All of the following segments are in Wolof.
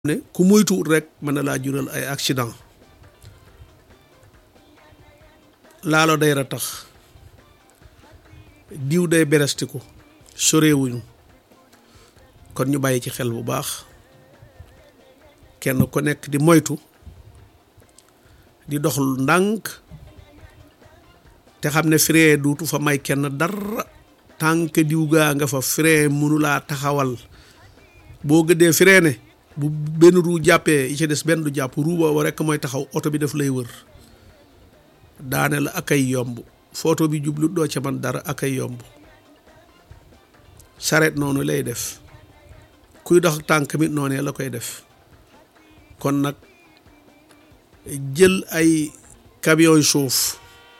ne ku moytuwut rek mën na laa jural ay accident laalo day ratax diw day berestiku sorewuñu kon ñu bàyyi ci xel bu baax kenn ku nekk di moytu di doxlu ndànk te xam ne frein duutu fa may kenn dara tànk diw gaa nga fa frein mënulaa taxawal boo gëddee freiné bu benn ruu jàppee yi ci des benn du jàpp ruu boobu rekk mooy taxaw oto bi daf lay wër daane la ak ay yomb photo bi jublu doo ca man dara ak ay yomb saret noonu lay def kuy dox tànk mi noonee la koy def kon nag jël ay camion yu suuf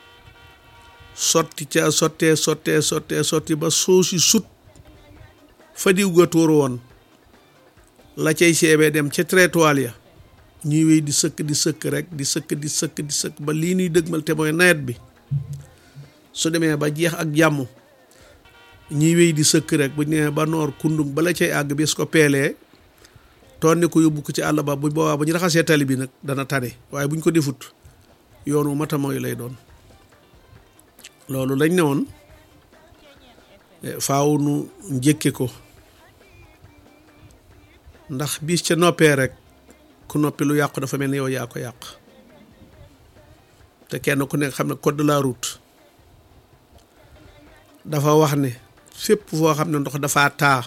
sotti ca sottee sottee sottee sotti ba suusi sut fa diw ga tuuru woon la cay seebee dem ca trottoir ya ñuy wéy di sëkk di sëkk rek di sëkk di sëkk di sëkk ba lii nuy dëgmal te mooy nawet bi su demee ba jeex ak jàmm ñuy wéy di sëkk rek bu ñu nee ba noor kundum bala cay àgg bis ko peelee tonni ko yóbbu ko ci àll ba bu boobaa bu ñu raxasee tali bi nag dana tane waaye bu ñu ko defut yoonu mata mooy lay doon loolu lañ ne woon faaw nu njëkke ko ndax bis ca noppee rek ku noppi lu yàqu dafa mel ni yow yaa ko yàq te kenn ku nekk xam ne code de la route dafa wax ne fépp foo xam ne ndox dafa taa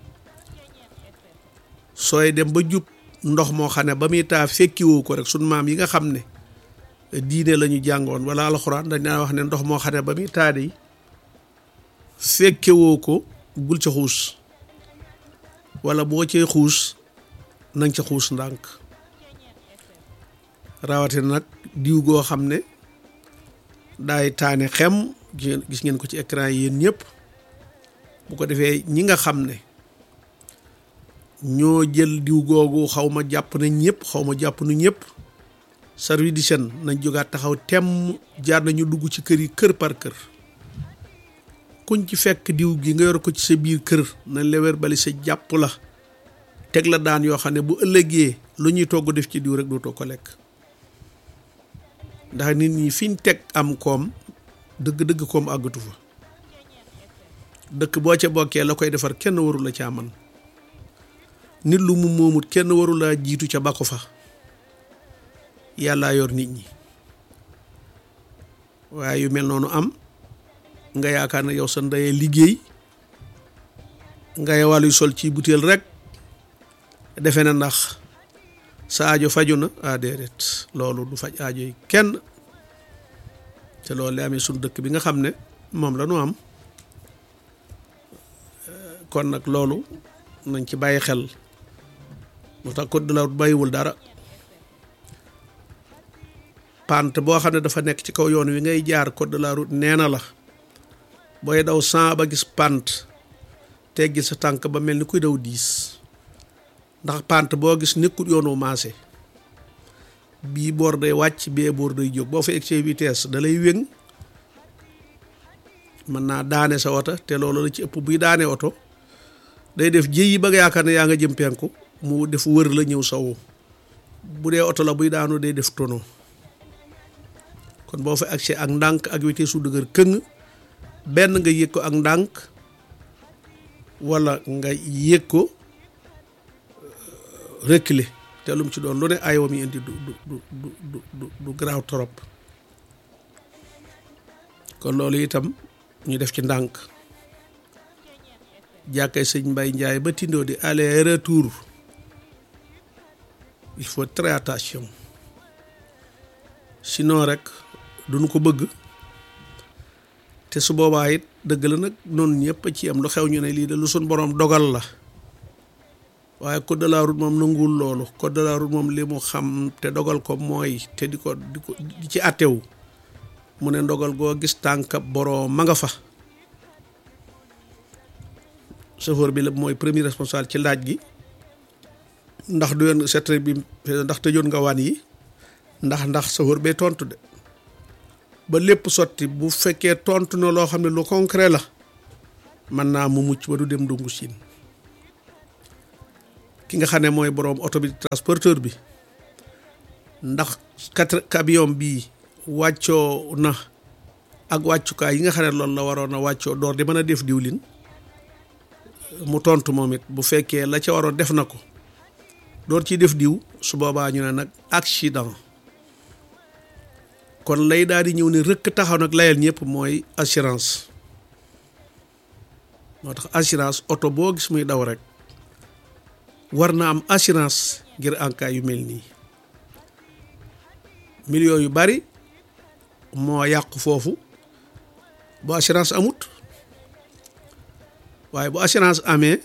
sooy dem ba jub ndox moo xam ne ba muy taa fekkiwoo ko rek sunu maam yi nga xam ne diine la ñu jàngoon wala alxuraan dañ naa wax ne ndox moo xam ne ba muy taa de fekkewoo ko bul ca xuus wala boo cee xuus nañ ca xuus ndànk rawatina nag diw goo xam ne daay taane xem gis ngeen ko ci écran yi yéen ñëpp bu ko defee ñi nga xam ne ñoo jël diw googu xaw ma jàpp na ñëpp xaw ma jàpp nu ñëpp service d'hygiène nañ jógaat taxaw temm jaar nañu dugg ci kër yi kër par kër kuñ ci fekk diw gi nga yor ko ci sa biir kër nañ la wér bali sa jàpp la teg la daan yoo xam ne bu ëllëgee lu ñuy togg def ci diw rek dootoo ko lekk ndax nit ñi fiñ teg am koom dëgg-dëgg koom àggatu fa dëkk boo ca bokkee la koy defar kenn waru la caa man nit lu mu moomut kenn waru laa jiitu ca ba ko fa yàllaa yor nit ñi waaye yu mel noonu am nga yaakaar ne yow sa ndeyee liggéey ngay wàlluy sol ci butéel rek defe na ndax sa aajo faju na ah déedéet loolu du faj aajo yi kenn te loolu la amee suñu dëkk bi nga xam ne moom la ñu am kon nag loolu nañ ci bàyyi xel moo tax code de la route bàyyiwul dara pant boo xam ne dafa nekk ci kaw yoon wi ngay jaar code de la route nee na la booy daw cent ba gis pant teggi sa tànk ba mel ni kuy daw diis ndax pant boo gis nekkul yoonu maase bii boor day wàcc bee boor day jóg boo fa excès vitesse da lay wéng mën naa daane sa oto te loolu la ci ëpp buy daane oto day def jéyi ba nga yaakaar ne yaa nga jëm penku mu def wër la ñëw sawu bu dee oto la buy daanu day def tono kon boo fa accès ak ndànk ak vitesse su dëgër këng benn nga yëg ko ak ndànk wala nga yëg ko reculer te lu mu ci doon lu ne aywa mi indi du du du du du du garaaw trop kon loolu itam ñu def ci ndànk jàkkay sëñ Mbay Njaay ba tindoo di aller retour il faut très attention sinon rek duñu ko bëgg te su boobaa it dëgg la nag noonu ñëpp a ci am lu xew ñu ne lii de lu suñ boroom dogal la waaye code de la route moom nanguwul loolu code de la route moom li mu xam te dogal ko mooy te di ko di ko di ci attewu mu ne ndogal goo gis tànk boroom ma nga fa chauffeur bi la mooy premier responsable ci laaj gi ndax du yoon secteur bi ndax tëjoon nga waan yi ndax ndax chauffeur bee tontu de ba lépp sotti bu fekkee tontu na loo xam ne lu concret la mën naa mu mucc ba du dem dungu siin ki nga xam ne mooy boroom oto bi transporteur bi ndax quatre camion bii wàccoo na ak wàccukaay yi nga xam ne loolu la waroon a wàccoo door di mën a def diwlin mu tontu moom it bu fekkee la ca waroon def na ko door ciy def diw su boobaa ñu ne nag accident kon lay daal di ñëw ne rëkk taxaw nag layal ñëpp mooy assurance moo tax assurance oto boo gis muy daw rek war na am assurance ngir en cas yu mel nii millions yu bari moo yàqu foofu bu assurance amut waaye bu assurance amee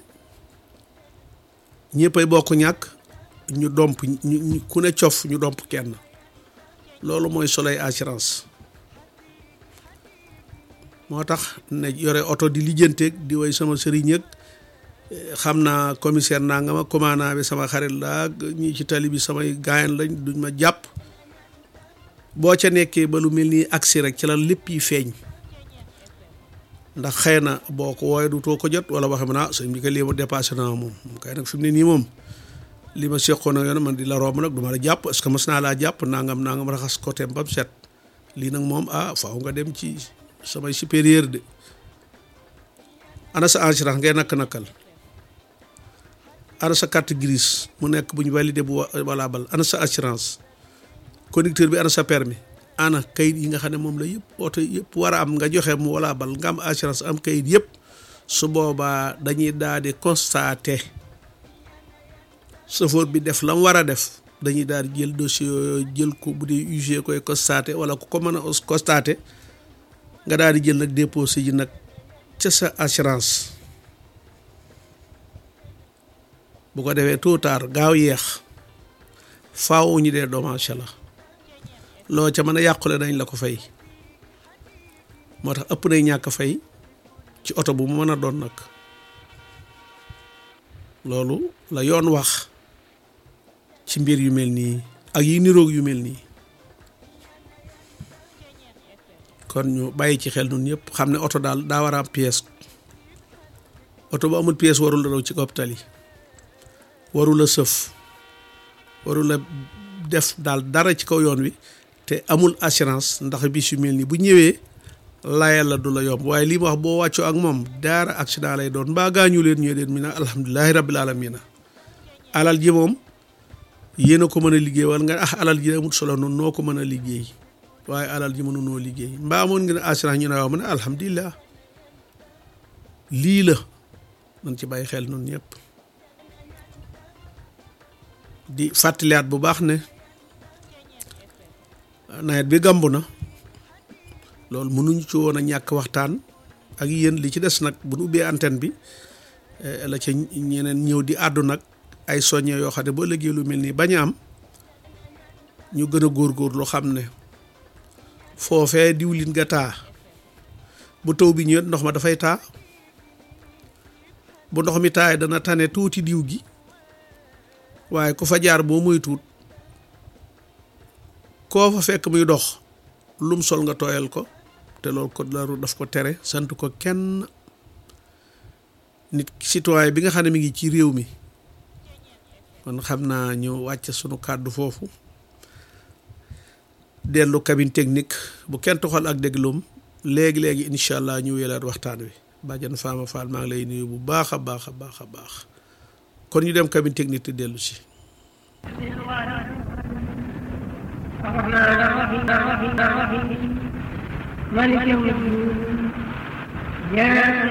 ñëppay bokk ñàkk ñu domp ñu ku ne cof ñu domp kenn loolu mooy soloy assurance moo tax ne yore oto di lijjanteeg di way sama sëriñ ak xam naa commissaire naa nga ma commandant bi sama xarit la ñi ci tali bi samay gaayan lañ duñ ma jàpp boo ca nekkee ba lu mel nii agsi rek ci la lépp yi feeñ ndax xëy na boo ko wooyee du too ko jot wala waxe ma naa sëñ bi kay lii ma dépassé naa moom moom kay nag fi mu ne nii moom li ma seqoon ak yoon man di la romb nag du ma la jàpp est-ce que mas naa laa jàpp nangam nangam raxas côté ba mu set lii nag moom ah faaw nga dem ci samay supérieur de ana sa assurance ngay nakk-nakkal ana sa carte grise mu nekk bu ñu validé bu valable ana sa assurance conducteur bi ana sa permis ana kayit yi nga xam ne moom la yëpp oto yëpp war a am nga joxe mu valable nga am assurance am kayit yëpp su boobaa dañuy daal di constater chauffeur bi def la mu war a def dañuy daal di jël dossier yooyu jël ko bu dee UG koy constater wala ku ko mën a constater nga daal di jël nag déposé ji nag ca sa assurance bu ko defee tôt tard gaaw yeex faaw ñu dee dommage la loo ca mën a yàqule dañ la ko fay moo tax ëpp nay ñàkk fay ci oto bu mu mën a doon nag loolu la yoon wax ci mbir yu mel nii ak yi niroog yu mel nii kon ñu bàyyi ci xel nun ñëpp xam ne oto daal daa war a am pièce oto bu amul pièce warul la daw ci kaw tali warul a sëf warul a def daal dara ci kaw yoon wi te amul assurance ndax bis yu mel nii bu ñëwee layal la du la yomb waaye lii ma wax boo wàccoo ak moom daara accident lay doon mbaa gaañu leen ñëw leen mi na alhamdulilahi rabbil alamina alal ji moom yéen a ko mën a liggéey wala nga ah alal ji amul solo noonu noo ko mën a liggéey waaye alal ji mënu noo liggéey mbaa amoon ngeen assurance ñu ne waaw mu ne alhamdulilah lii la nañ ci bàyyi xel noonu ñëpp di fàttaliwaat bu baax ne nawet bi gàmbu na loolu mënuñu ci woon a ñàkk waxtaan ak yéen li ci des nag bu nu ubbee antenne bi la ca ñeneen ñëw di àddu nag ay soññe yoo xam ne boo léegi lu mel nii bañ a am ñu gën a góorgóorlu xam ne foofee diwlin ga taa bu taw bi ñëwee ndox ma dafay taa bu ndox mi taay dana tane tuuti diw gi waaye ku fa jaar boo muy tuut koo fa fekk muy dox lum sol nga tooyal ko te loolu ko laru daf ko tere sant ko kenn nit citoyen bi nga xam ne mi ngi ci réew mi kon xam naa ñu wàcc sunu kàddu foofu dellu cabine technique bu kenn toxal ak dégloom léegi-léegi incha allah ñu wéelaat waxtaan wi bàjjan Fama Fall maa ngi lay nuyu bu baax a baax a baax a baax kon ñu dem cabine technique te dellu si مالك يوم الدين يا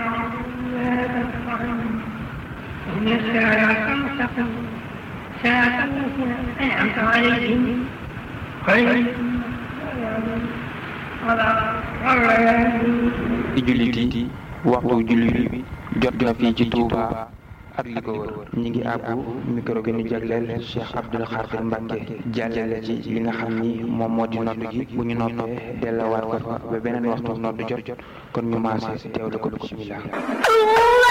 إن الساعة المستقيم ساعة التي أنعمت عليهم خير di jullit yi waxtu jullit bi jot na fii ci Touba ak li ko wër ñi ngi àbbu micro bi ñu jagleel Cheikh Abdoul Khadir Mbacke jàllale ci li nga xam ni moom moo di noddu gi bu ñu noppee dellawaat ko fa ba beneen waxtu noddu jot kon ñu maase teewlu ko bismillah